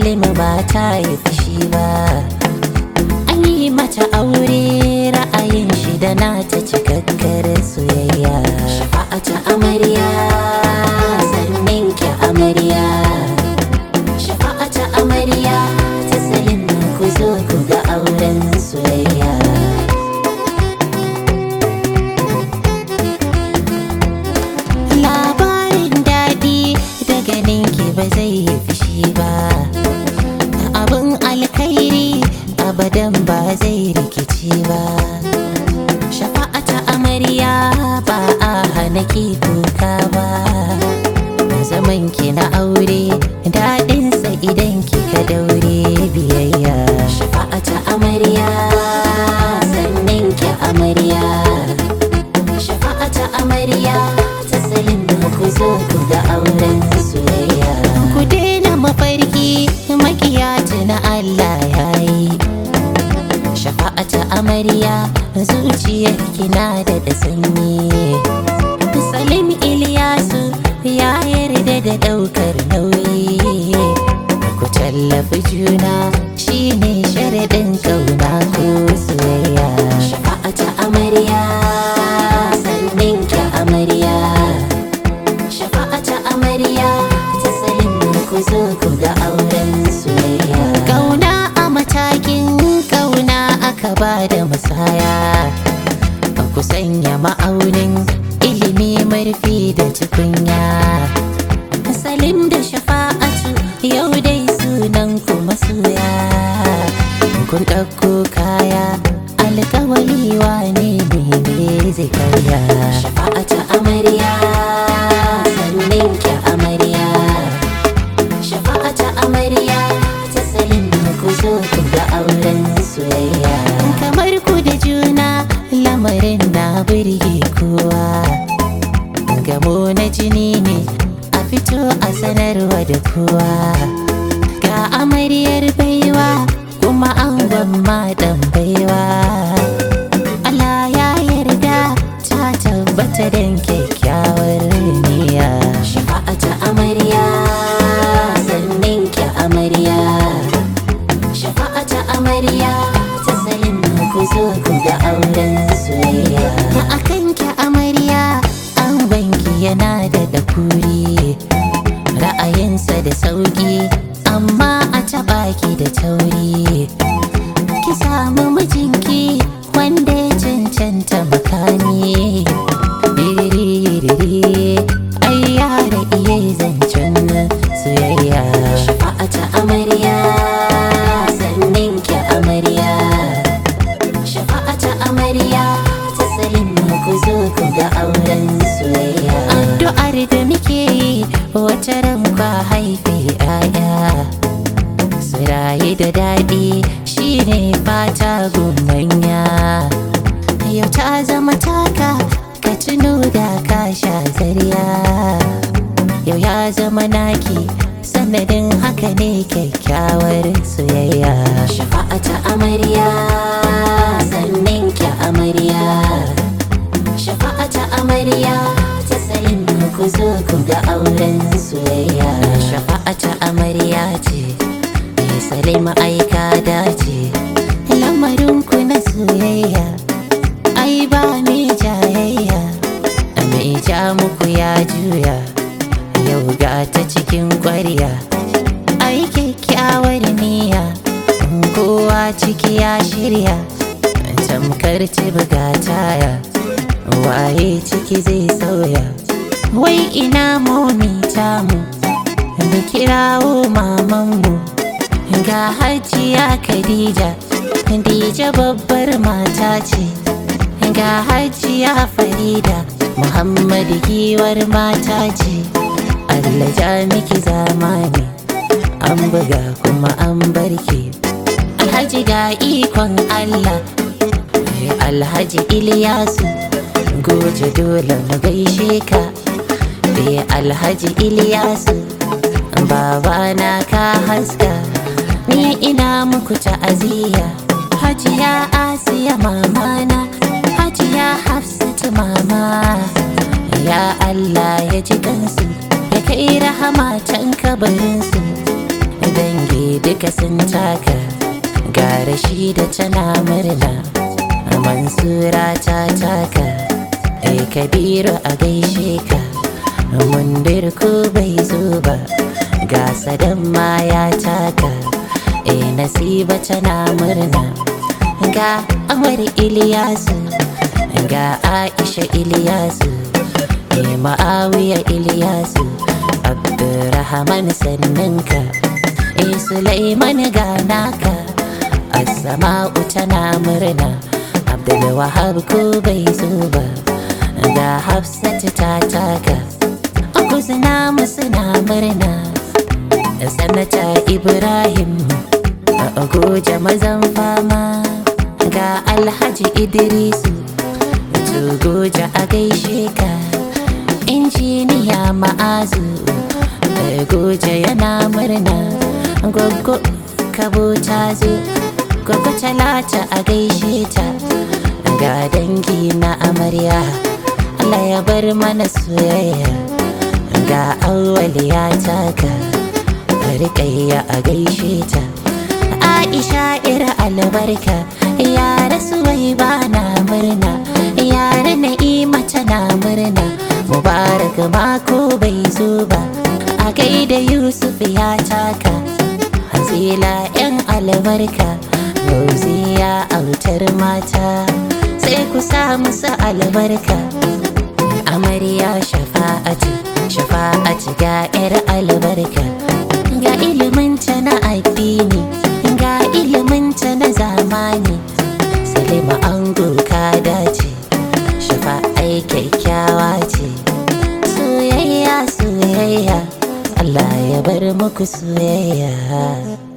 salima ba ta yi fushi ba an yi mata aure ra'ayin shi da nata cikakkar soyayya shafa'ata amarya sannan ki amarya shafa'ata amarya ta salima ku zo ku ga auren soyayya labarin daɗi da ganin ki ba zai yi fushi ba abin alkhairi abadan ba zai rikici ba shafa'ata amarya ba a hana ki kuka ba zaman ki na aure daɗinsa idan kika daure biyayya shafa'ata amarya sannan ki amarya shafa'ata amarya ta salim ku zo ku ga auren soyayya ku daina mafarki makiyata na Allah yayi shafa'ata amarya zuciyar kina da da sanyi salim iliyasu ya yarda da daukar nauyi ku tallafi juna shine sharaɗin kauna ko soyayya shafa'ata amarya sannan ki amarya shafa'ata amarya ta salim ku zo ku ga auren soyayya kauna a matakin kauna aka ba da musaya ba ku sanya ma'aunin ilimi marfi da tukunya salim da shafa'atu yau dai sunan ku masoya kun ɗauko kaya alkawali wane ne ne zai karya shafa'atu amarya sannan ki amarya shafa'atu amarya ta salim ku zo ku ga auren soyayya kamar ku da juna lamarin na burge kowa gamo na jini ne a fito a sanarwa da kowa ga amaryar baiwa kuma angon maɗan baiwa Allah ya yarda ta tabbata don kyakkyawar niyya shafa'ata amarya sannan ki amarya shafa'ata amarya ta salim ku zo ku ga auren soyayya a kan ki amarya an banki yana da dakuri ra'ayinsa da sauki amma a taɓa ki da tauri ki samu mijinki wanda ya cancanta makani Diriri, ai yara iya zancen soyayya shafa'ata amarya sannan ki amarya shafa'ata amarya ta salim ku zo ku ga auren soyayya addu'ar da muke yi wata ran kwa haife 'ya'ya su rayu da daɗi shine fata gumanya yau ta zama taka ka tuno da ka sha zariya yau ya zama naki sanadin haka ne kyakkyawar soyayya shafa'ata amarya sannan ki amarya shafa'ata amarya ta salim ku zo ku ga auren soyayya shafa'ata amarya ce mai salim aika dace lamarin ku na soyayya ai ba mai jayayya mai ja muku ya juya yau ga ta cikin kwarya ai kyakkyawar niyya kowa ciki ya shirya tamkar buga taya waye ciki zai sauya wai ina momi tamu mu kirawo mamanmu ga hajiya khadija dija babbar mata ce ga hajiya farida muhammadu giwar mata ce allah ja miki zamani an buga kuma an barke alhaji ga ikon allah alhaji iliyasu goje dole mu gaishe ka Eh alhaji iliyasu babana ka haska ni ina muku ta'aziyya hajiya asiya mamana hajiya hafsatu mama ya allah ya ji kansu ya kai rahama can kabarinsu dangi duka sun taka gara shi da tana murna mansura ta taka ai kabiru a gaishe ka mundir ko bai zo ba ga sadan ma ya taka ai nasiba tana murna ga amar iliyasu ga aisha iliyasu ai ma'awiya iliyasu abdurrahman sanninka ai sulaiman ga naka assama'u tana murna abdulwahab ko bai zo ba ga hafsatu ta taka kuzina musu na murna sanata ibrahim a goje mazan fama ga alhaji idrisu goje a gaishe ka injiniya ma'azu goje yana murna goggo kabo ta zo goggo talata a gaishe ta ga dangi na amarya Allah ya bar mana soyayya ga awwali ya taka rikayya a gaishe ta Aisha ira albarka yara suwai ba na murna yara na'ima tana murna mubarak mako bai zo ba a gaida Yusuf ya taka Hazila yan albarka Rauziya autar mata sai ku sa musu albarka amarya shafa'atu shafa'atu ga 'yar albarka ga iliminta na addini ga iliminta na zamani salima ango ka dace shafa'ai kyakkyawa ce soyayya soyayya Allah ya bar muku soyayya